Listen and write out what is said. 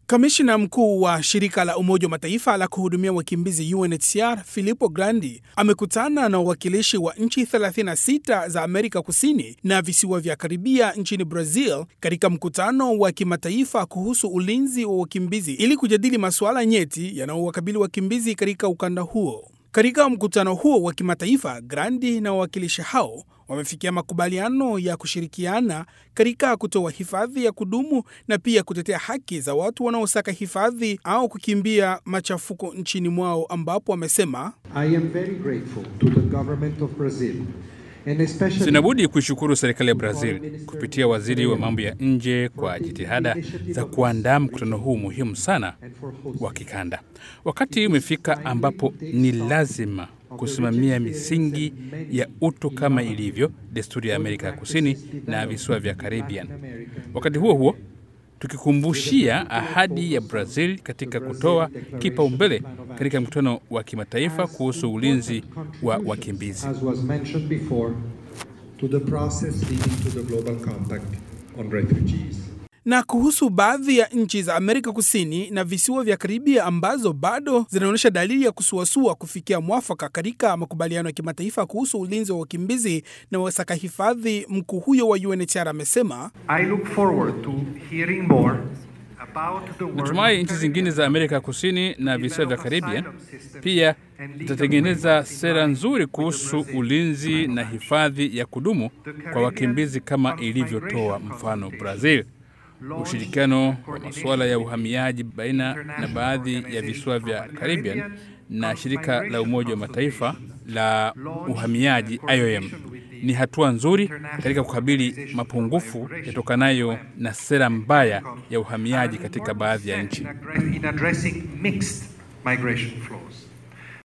Kamishna mkuu wa shirika la Umoja wa Mataifa la kuhudumia wakimbizi UNHCR Filippo Grandi amekutana na wawakilishi wa nchi 36 za Amerika Kusini na visiwa vya Karibia nchini Brazil katika mkutano wa kimataifa kuhusu ulinzi wa wakimbizi ili kujadili masuala nyeti yanayowakabili wakimbizi katika ukanda huo. Katika mkutano huo wa kimataifa, Grandi na wawakilishi hao wamefikia makubaliano ya kushirikiana katika kutoa hifadhi ya kudumu na pia kutetea haki za watu wanaosaka hifadhi au kukimbia machafuko nchini mwao, ambapo wamesema I am very grateful to the government of Brazil and especially Sinabudi kuishukuru serikali ya Brazil kupitia waziri wa mambo ya nje kwa jitihada za kuandaa mkutano huu muhimu sana wa kikanda. Wakati umefika ambapo ni lazima kusimamia misingi ya utu kama ilivyo desturi ya Amerika ya Kusini na visiwa vya Caribbean. Wakati huo huo tukikumbushia ahadi ya Brazil katika kutoa kipaumbele katika mkutano wa kimataifa kuhusu ulinzi wa wakimbizi. as was mentioned before to the process leading to the global compact on refugees. na kuhusu baadhi ya nchi za Amerika Kusini na visiwa vya Karibia ambazo bado zinaonyesha dalili ya kusuasua kufikia mwafaka katika makubaliano ya kimataifa kuhusu ulinzi wa wakimbizi na wasaka hifadhi. Mkuu huyo wa UNHCR amesema I look forward to hearing more about the work Natumai nchi zingine za Amerika Kusini na visiwa vya Caribbean pia zitatengeneza sera nzuri kuhusu ulinzi na hifadhi ya kudumu kwa wakimbizi kama ilivyotoa mfano Brazil. Ushirikiano wa masuala ya uhamiaji baina na baadhi ya visiwa vya Caribbean na shirika la Umoja wa Mataifa la uhamiaji IOM ni hatua nzuri katika kukabili mapungufu yatokanayo na sera mbaya ya uhamiaji katika baadhi ya nchi. in addressing mixed migration flows.